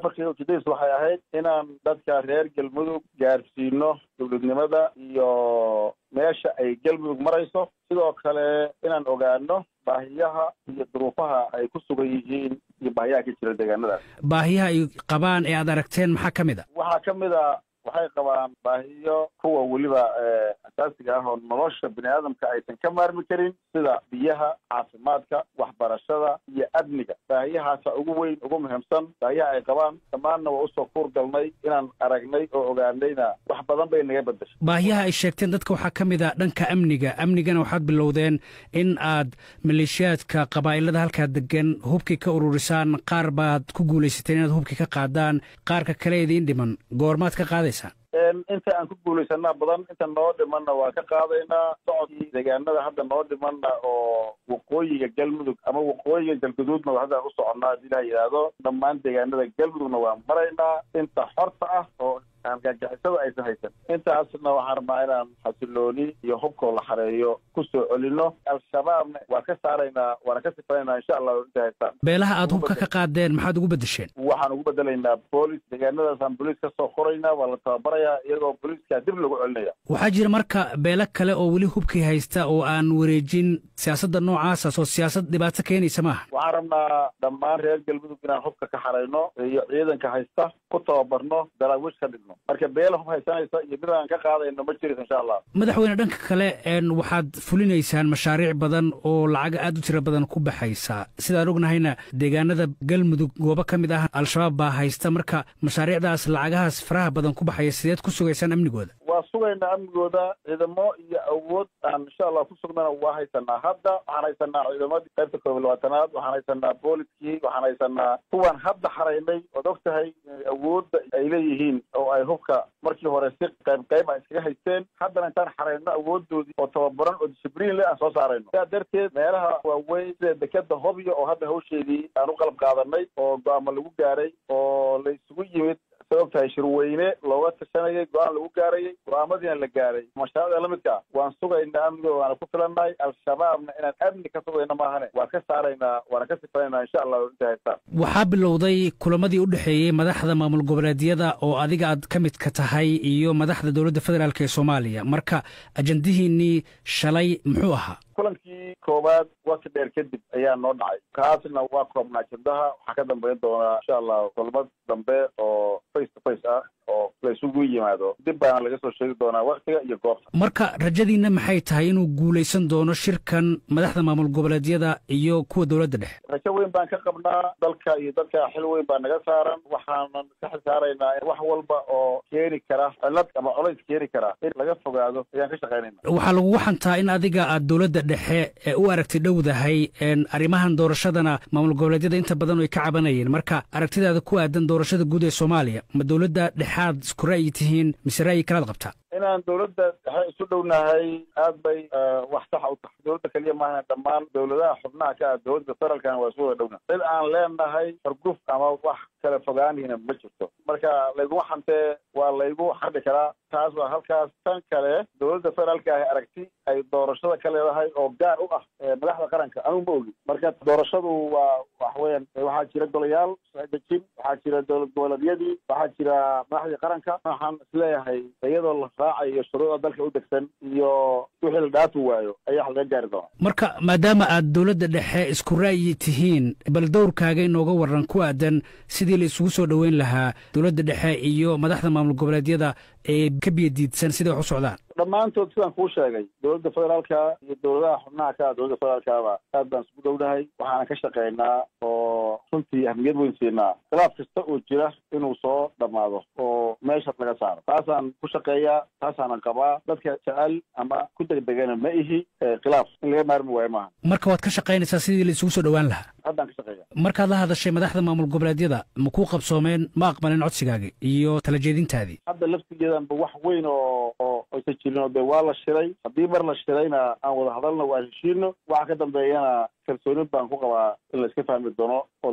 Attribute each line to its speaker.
Speaker 1: markii ujeedadiis waxay ahayd inaan dadka reer galmudug gaarsiino dowladnimada iyo meesha ay galmudug marayso sidoo kale inaan ogaano baahiyaha iyo duruufaha ay ku sugan yihiin iyo baahiyaha ka jira deegaanadaas
Speaker 2: baahiyaha ay qabaan ee aad aragteen maxaa ka mid a
Speaker 1: waxaa ka mid a waxay qabaan baahiyo kuwa weliba asaasiga ah oo nolosha bini aadamka aysan ka maarmi karin sida biyaha caafimaadka waxbarashada iyo amniga baahiyahaasa ugu weyn ugu muhiimsan baahiyaha ay qabaan dhammaanna waa usoo kuur galnay inaan aragnay oo ogaanayna wax badan bay naga bedeshay
Speaker 2: baahiyaha ay sheegteen dadka waxaa ka mid a dhanka amniga amnigana waxaad bilowdeen in aad maleeshiyaadka qabaa'ilada halkaa degan hubkii ka ururisaan qaar baad ku guulaysateen inaad hubkii ka qaadaan qaarka kale idiin dhiman goormaad ka qaadaysaan
Speaker 1: inta aan ku guulaysanaa badan inta noo dhimanna waa ka qaadaynaa socodkii deegaanada hadda noo dhimanna oo waqooyiga galmudug ama waqooyiga galguduudna hadda u soconnaa hadii ilaha yidhaahdo dhammaan deegaanada galmudugna waa maraynaa inta xorta ah oo gaagixisada aysan haysan intaasna waxaan rabnaa inaan xasilooni iyo hubkoo la xareeyo ku soo celino al-shabaabna waa ka saaraynaa waana ka sifaynaa insha allah inta haystaan
Speaker 2: beelaha aad hubka ka qaadeen maxaad ugu beddesheen
Speaker 1: waxaan ugu bedelaynaa boolis deegaanadaasaan booliis ka soo qoraynaa waa la tababarayaa iyagoo booliiskaa dib lagu celinaya
Speaker 2: waxaa jira marka beelo kale oo weli hubkii haysta oo aan wareejin siyaasadda noocaasas oo siyaasad dhibaato keenaysa maaha
Speaker 1: waxaan rabnaa dhammaan reer galmudug inaan hubka ka xarayno iyo ciidanka haysta ku tababarno daraawiish ka dhigno marka beela hub haysanaysa iyo mid aan ka qaadayno ma jiris insha allah
Speaker 2: madaxweyne dhanka kale waxaad fulinaysaan mashaariic badan oo lacag aad u tiro badan ku baxaysa sidaan ognahayna deegaanada galmudug goobo ka mid ah al-shabaab baa haysta marka mashaariicdaas lacagahaas faraha badan ku baxaya sideed ku sugaysaan amnigooda
Speaker 1: waa sugaynaa amnigooda ciidamo iyo awood aan insha allah ku sugnana waa haysanaa hadda waxaan haysanaa ciidamadii qaybta koob iyo labaatanaad waxaan haysanaa booliskii waxaan haysanaa kuwaan hadda xaraynay ood og tahay awoodda ay leeyihiin oo ay hubka markii hore si qayb qayb a iskaga haysteen haddana intaan xarayno awoodoodii oo tababaran oo discibliin le aan soo saarayno sidaa darteed meelaha waaweyn sida dekeda hobyo oo hadda hawsheedii aan u qalab qaadanay oo go-aamo lagu gaaray oo la isugu yimid sabab tahay shirweyne looga tashanayay go-aan lagu gaarayay go-aamadiina la gaaray mashaariicda la midka waan sugaynaa amnigooda waana ku filannahay al-shabaabna inaan amni ka sugayno maahane waan ka saaraynaa waana ka sifaynaynaa insha allah inta haystaan
Speaker 2: waxaa bilowday kulamadii u dhexeeyey madaxda maamul goboleedyada oo adiga aad ka midka tahay iyo madaxda dowladda federaalk ee soomaaliya marka ajandihiinnii shalay muxuu ahaa
Speaker 1: kulankii koowaad waqti dheer kadib ayaa noo dhacay kaasna waa koobnaa ajendaha waxaa ka dambayn doonaa insha allah kulmad dambe oo face to face ah oo laysugu yimaado dib baana laga soo sheegi doonaa waktiga iyo goobta
Speaker 2: marka rajadiinna maxay tahay inuu guulaysan doono shirkan madaxda maamul goboleedyada iyo kuwa dowladda dhexe
Speaker 1: rajo weyn baan ka qabnaa dalka iyo dadka xil weyn baa naga saaran waxaanan ka xisaaraynaa wax walba oo keeni kara cilad ama colays keeni kara in laga fogaado ayaan ka shaqaynayna
Speaker 2: waxaa lagugu xantaa in adiga aad dowladda dhexe ee u aragti dhowdahay arrimahan doorashadana maamul goboleedyada inta badan ay ka cabanayeen marka aragtidaada ku aadan doorashada guud ee soomaaliya ma dowladda dhexaad isku ra'yi tihiin mise ra'yi kalaad qabtaa
Speaker 1: inaan dowladda dhexe isu dhownahay aad bay wax saxa u tahay dowladda keliya maaha dhammaan dowladaha xubnaha ka ah dowladda federaalkana waa isu wada dhowna cid aan leenahay farguf ama wax kala fogaanihina ma jirto marka layguma xantee waa laygu xadhi karaa taas waa halkaas tan kale dowladda federaalka ahi aragti ay doorashada ka leedahay oo gaar u ah madaxda qaranka anugu ma ogi marka doorashadu waa wax weeyaan waxaa jira golayaal dejin waxaa jira dowlad goboleedyadii waxaa jira madaxdii qaranka waxaan isleeyahay iyadoo la raacayo shuruucda dalka u degsan iyo wixii la dhaafi waayo ayaa wax laga gaari doonaa
Speaker 2: marka maadaama aad dowladda dhexe isku ra'yi tihiin bal dowrkaaga inooga waran ku aadan sidii la isugu soo dhoweyn lahaa dowladda dhexe iyo madaxda maamul goboleedyada ee ka biyadiidsan siday wax u socdaan
Speaker 1: dhammaantood sidaan kuu sheegay dowladda federaalka iyo dowladaha xubnaha ka ah dowladda federaalkaba aad baan isugu dhownahay waxaana ka shaqaynaa oo runtii ahmiyad weyn siinaa khilaaf kasta oo jira inuu soo dhammaado oo meeshaas laga saaro taasaan ku shaqeeyaa taasaanan qabaa dadka jecel ama ku degdegana ma ihi khilaaf in laga maarmi waayo maaha
Speaker 2: marka waad ka shaqaynaysaa sidii la isugu soo dhowaan lahaa
Speaker 1: haddaan ka shaqeeya
Speaker 2: markaad la hadashay madaxda maamul goboleedyada ma kuu qabsoomeen ma aqbalin codsigaagi iyo tala jeedintaadii
Speaker 1: hadda laftigeedanba wax weyn oo oo aysan jirin oo dee waa la shiray haddii mar la shirayna aan wada hadalna waa heshiino waxa ka dambeeyana kalsooni baan ku qabaa in la iska fahmi doono